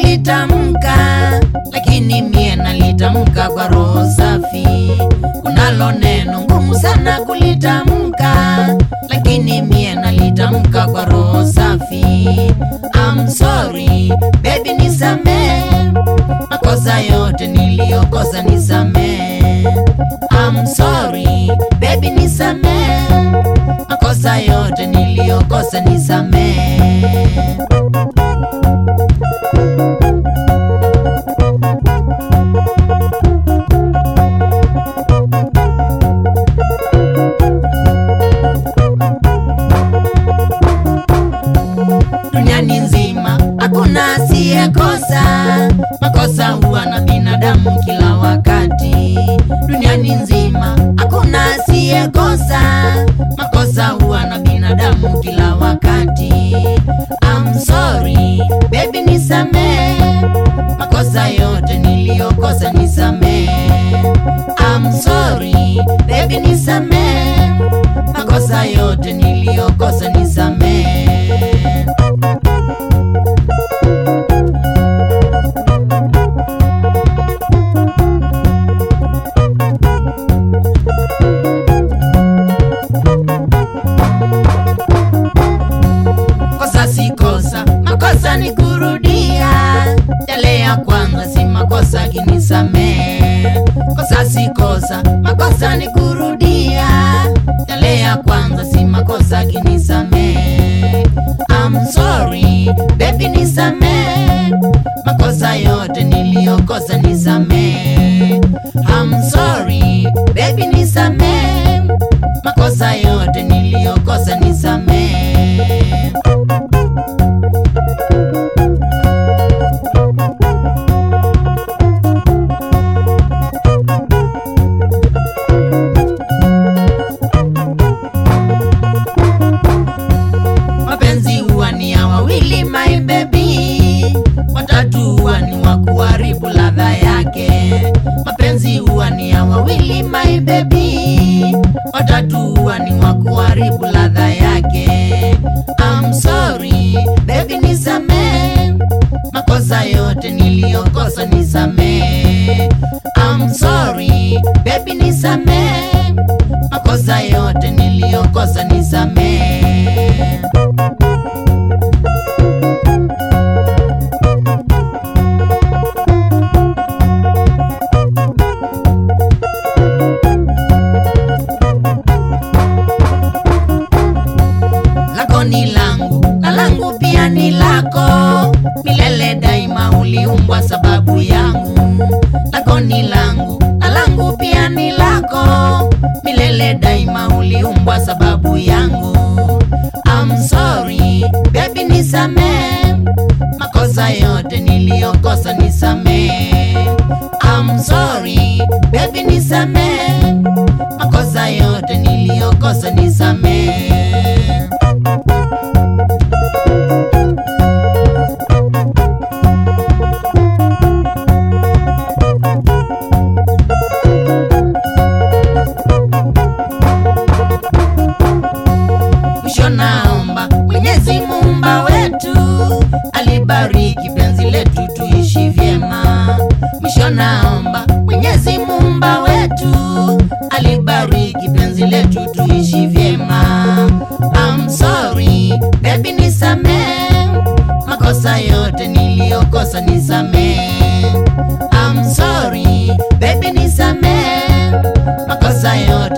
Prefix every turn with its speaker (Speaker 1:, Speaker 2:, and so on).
Speaker 1: kulitamka, lakini mie nalitamka kwa roho safi. Kunalo neno ngumu sana kulitamka, lakini mie nalitamka kwa roho safi. I'm sorry baby, nisamee makosa yote niliyokosa, nisamee. I'm sorry baby, nisamee makosa yote niliyokosa, nisamee. duniani nzima hakuna asiyekosa makosa huwa na binadamu kila wakati duniani nzima hakuna asiyekosa makosa huwa na binadamu kila wakati I'm sorry baby nisamee makosa yote niliyokosa nisamee I'm sorry baby nisamee makosa yote niliyokosa nisamee kosa si kosa, makosa ni kurudia. Yale ya kwanza si makosa, kinisamee. Kosa si kosa, makosa ni kurudia. Yale ya kwanza si makosa, kinisamee. I'm sorry baby, nisamee makosa yote niliyokosa, nisamee. I'm sorry baby, nisamee makosa yote niliyokosa, nisamee. mapenzi huwa ni ya wawili my baby, watatu huwa ni wa kuharibu ladha yake. Mapenzi huwa ni ya wawili my baby, watatu huwa ni wa kuharibu ladha yake. I'm sorry baby, nisamee makosa yote niliyokosa, nisamee. I'm sorry baby, nisamee makosa yote niliyokosa, nisamee. lako ni langu na langu pia ni lako milele daima uliumbwa sababu yangu lako ni langu na langu pia ni lako milele daima uliumbwa sababu yangu I'm sorry baby nisamee makosa yote niliyokosa nisamee I'm sorry baby nisamee makosa yote niliyokosa nisamee mwisho naomba mwenyezi muumba wetu alibariki penzi letu tuishi vyema mwisho naomba mwenyezi muumba wetu alibariki penzi letu tuishi vyema I'm sorry baby nisamee makosa yote niliyokosa nisamee I'm sorry baby nisamee makosa yote